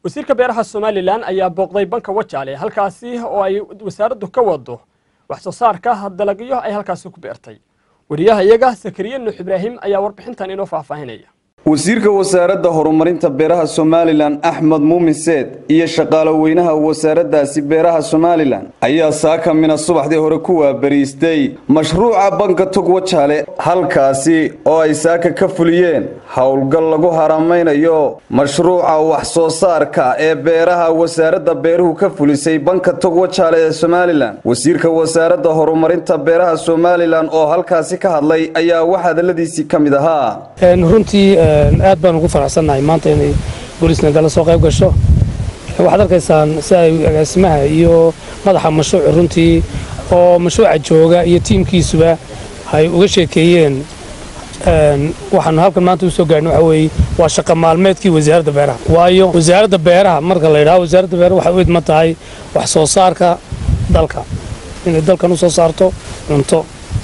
wasiirka beeraha somalilan ayaa booqday banka wajaale halkaasi oo ay wasaaraddu ka wado wax soo saarka dalagyo ay halkaasi ku beertay wariyaha iyaga sakariye nuux ibraahim ayaa warbixintan inoo faahfaahinaya wasiirka wasaaradda horumarinta beeraha somalilan axmed muumin seed iyo shaqaalo weynaha wasaaraddaasi beeraha somalilan ayaa saaka mina subaxdii hore ku waabariistay mashruuca banka tog wajaale halkaasi oo ay saaka ka fuliyeen howlgal lagu haramaynayo mashruuca wax soo saarka ee beeraha wasaaradda beeruhu ka fulisay banka tog wajaale ee somalilan wasiirka wasaaradda horumarinta beeraha somalilan oo halkaasi ka hadlay ayaa wax hadaladiisii ka mid ahaa aad baan ugu faraxsannahay maanta inay booliisna gala soo qayb gasho waxaad arkaysaan si ay agaasimaha iyo madaxa mashruuci runtii oo mashruuca jooga iyo tiimkiisuba ay uga sheekeeyeen waxaanu halkan maanta u soo gaarhin waxa weeye waa shaqa maalmeedkii wasaaradda beeraha waayo wasaaradda beeraha marka la yidhaho wasaaradda beeraha waxay u idma tahay wax soo saarka dalka inay dalkan u soo saarto cunto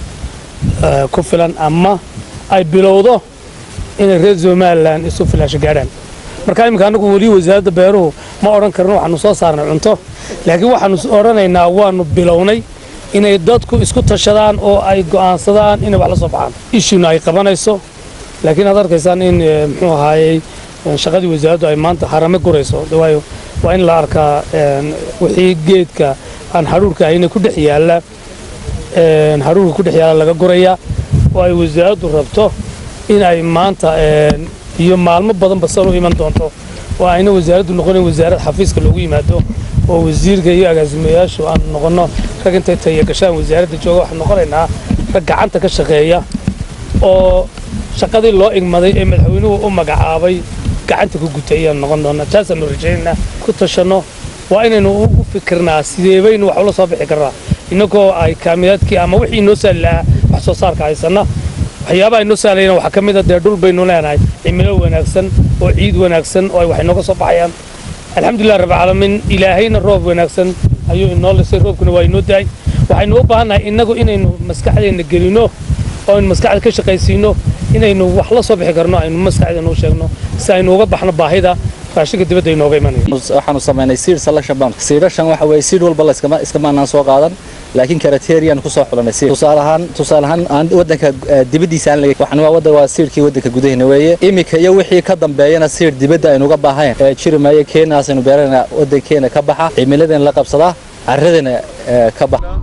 ku filan ama ay bilowdo inay reer somalilan isu filaasho gaadhaan marka iminka annagu weli wasaaradda beeruhu ma odhan karno waxaanu soo saarnay cunto laakiin waxaanu odhanaynaa waanu bilownay inay dadku isku tashadaan oo ay go'aansadaan inay wax la soo baxaan ishuna ay qabanayso laakiin aad arkaysaan in muxuu ahaayey shaqadii wasaaraddu ay maanta harame gurayso waayo waa in la arkaa wixii geedka aan hadhuurka ahayna ku dhex yaalla hadhuurka ku dhex yaalla laga guraya oo ay wasaaraddu rabto in ay maanta iyo maalmo badanba san u iman doonto oo ayna wasaaraddu noqonayn wasaarad xafiiska loogu yimaado oo wasiirka iyo agaasimayaashu aanu noqonno rag intay taya gashaan wasaaradda jooga waxaan noqonaynaa rag gacanta ka shaqeeya oo shaqadii loo igmaday ee madaxweynuhu u magacaabay gacanta ku gutay ayaan noqon doonaa taasaanu rajaynaynaa ku tashanno waa inaynu ugu fikirnaa sideebaynu wax ula soo bixi karnaa innagoo ay kaamiyaadkii ama wixii inoo saali lahaa wax soo saarka haysanna waxyaabaha inoo saalayna waxaa ka mid a dee dhul baynu leenahay cimilo wanaagsan oo ciid wanaagsan oo ay wax inooga soo baxayaan alxamdulilah rabbilcaalamiin ilaahayna roob wanaagsan ayuu inoo lisay roobkuna waa inoo daay waxaynu u baahannahay innagu inaynu maskaxdeenna gelino oo aynu maskaxda ka shaqaysiino inaynu wax la soo bixi karno aynu maskaxdeena u sheegno si aynu uga baxno baahida raashinka dibadda inooga imanaya waxaanu samaynay siir selection bank siirashan waxa weeye siir walba la iskama iskamaanaan soo qaadan laakiin karateriyan ku soo xulanay siir tusaale ahaan tusaale ahaan aan wadanka dibaddiisa aan laga waxaan waa wadda waa siirkii wadanka gudaheena weeye iminka iyo wixii ka dambeeyana siir dibadda aynu uga baahayn ee jiri maayo keenaas aynu beerana wadankeena ka baxa cimiladeena la qabsadaa carradeena ka baxa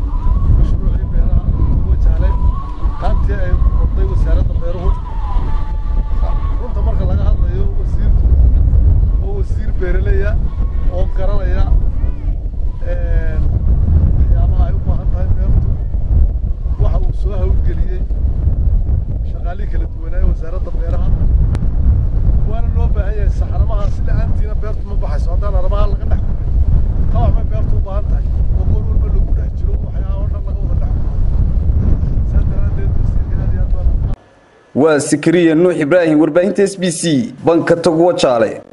beeraleya oo garanaya waxyaabaha ay u baahan tahay beertu waxa uu soo hawlgeliyey shaqaalihii kala duwanaaye wasaaradda beeraha waana loo baahan yahay saxaramaha si la-aantiina beertu ma baxayso haddaan aramaha laga dhex kulmin qabax bay beertu u baahan tahay oo goor walba lagu dhex jiro waxyaaba o dhan laga wada dhex kulmo saas daraaddeed wasiirka aad iyo aad baan waa sikariya nuux ibraahim warbaahinta s b c banka tog wajaale